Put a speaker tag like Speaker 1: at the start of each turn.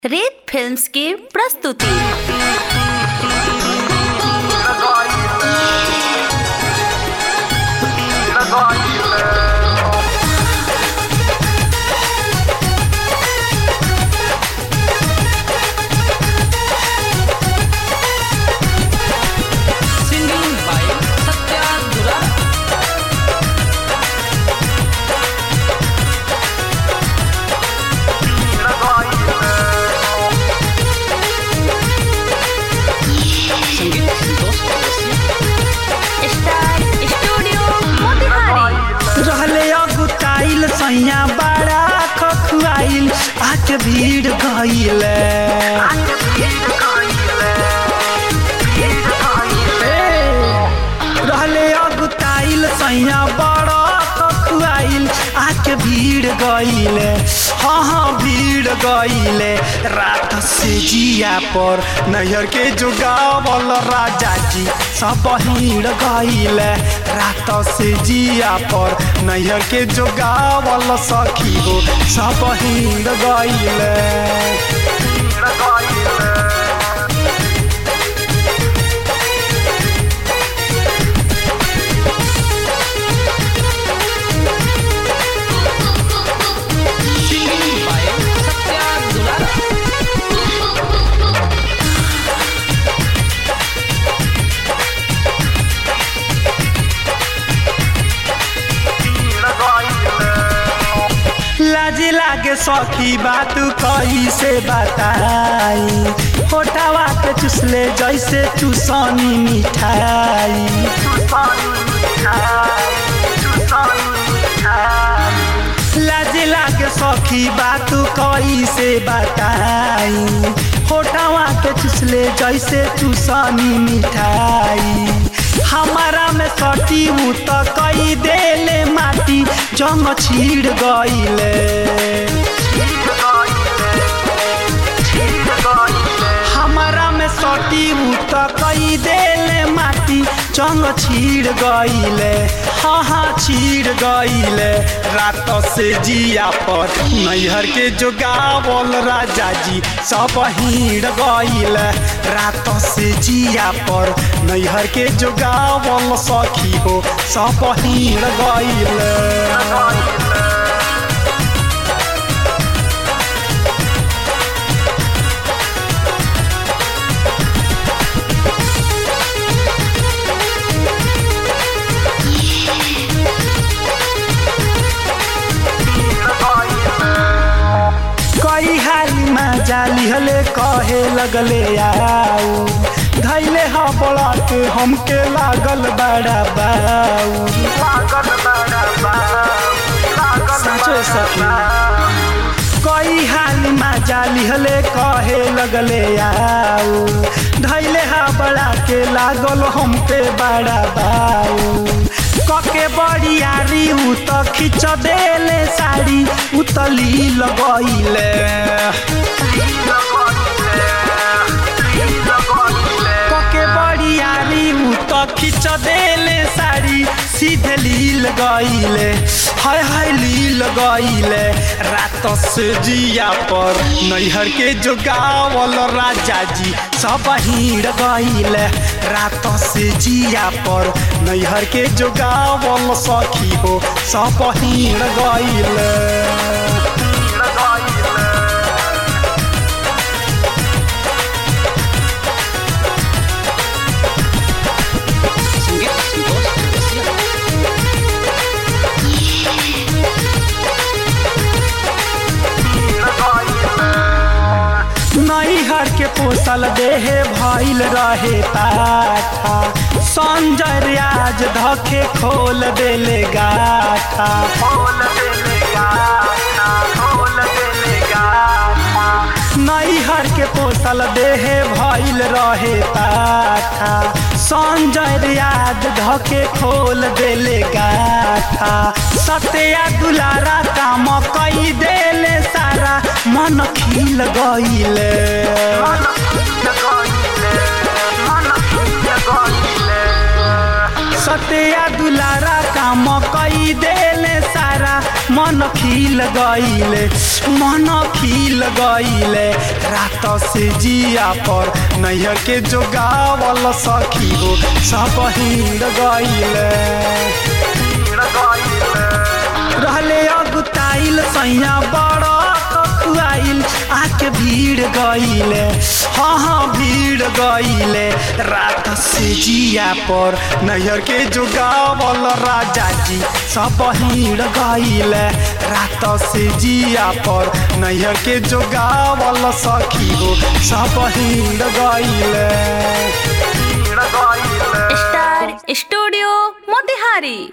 Speaker 1: रेत फिल्म्स की प्रस्तुति
Speaker 2: Singing by Satya Dura. संगीत संतोष चौरसिया
Speaker 1: स्टार स्टूडियो मोतिहारी
Speaker 3: रहले अगुताइल सैया बड़ा खखुआइल आके भीड़ गइल रहले अगुताइल सैया बड़ा खखुआइल आके भीड़ गइल हाँ हाँ भीड़ गइल रात से जिया पर नैहर के जुगावल राजा जी सब भीड़ गइल रात से जिया पर नैहर के जुगावल सखी हो सब भीड़ गइल
Speaker 2: Singing by Satya Dura.
Speaker 3: लाज लागे सखी बात कैसे बताई होटावा के चुसले जैसे चुसनी मिठाई लाज लागे सखी बात कैसे बताई होटावा के चुसले जैसे चुसनी मिठाई हमारा में सटी हूँ तो कई देले माटी जंग छीड़ गईले हमारा में सटी हूँ तो कई देले माटी जंग छीड़ गईले हाँ हाँ छीड़ गईले रात से जिया पर नैहर के जोगावल राजा जी सब हीड़ गईले रात से जिया पर नैहर के जोगावल सखी हो सब हीड़ गईले कई हाली में जाली हले कहे लगले आओ धैले ह बड़ा के हमके लागल बड़ा बाऊ सचो सखी कई हाली में जाली हले कहे लगले आओ धैले हा बड़ा के लागल हमके बड़ा बाऊ कके बड़ियारी उ त खिच देले साड़ी उतली लगैले कके बड़ियारी उ त खिच देले साड़ी सीधे लील गईले हाय हाय लील गईले रात से जिया पर नैहर के जोगावल राजा जी सब हीड़ गईले रात से जिया पर नैहर के जोगावल सखी हो सब हीड़ गईले
Speaker 2: संगीत संतोष चौरसिया
Speaker 3: नैहर के पोसल देहे भइल रहे पाठा संजय रियाज धके खोल देले गाठा नैहर के पोसल देहे भइल रहे पाठा संजय रियाज धके खोल देले गाठा सत्या दुलारा काम कई देले सारा मन खिल गईले सत्या दुलारा काम कई देले सारा मन खिल गईले मन खिल गईले रात से जिया पर नैया के जो गावल सखी हो सब हिंद गईले रहले अगुताइल सैया बड़ा कखुआइल आके भीड़ गईले हाँ हाँ भीड़ गईले रात से जिया पर नैहर के जो गावल राजा जी सब हिड़ गईले रात से जिया पर नैहर के जो गावल सखी हो सब हिड़ गईले
Speaker 1: स्टार स्टूडियो मोतिहारी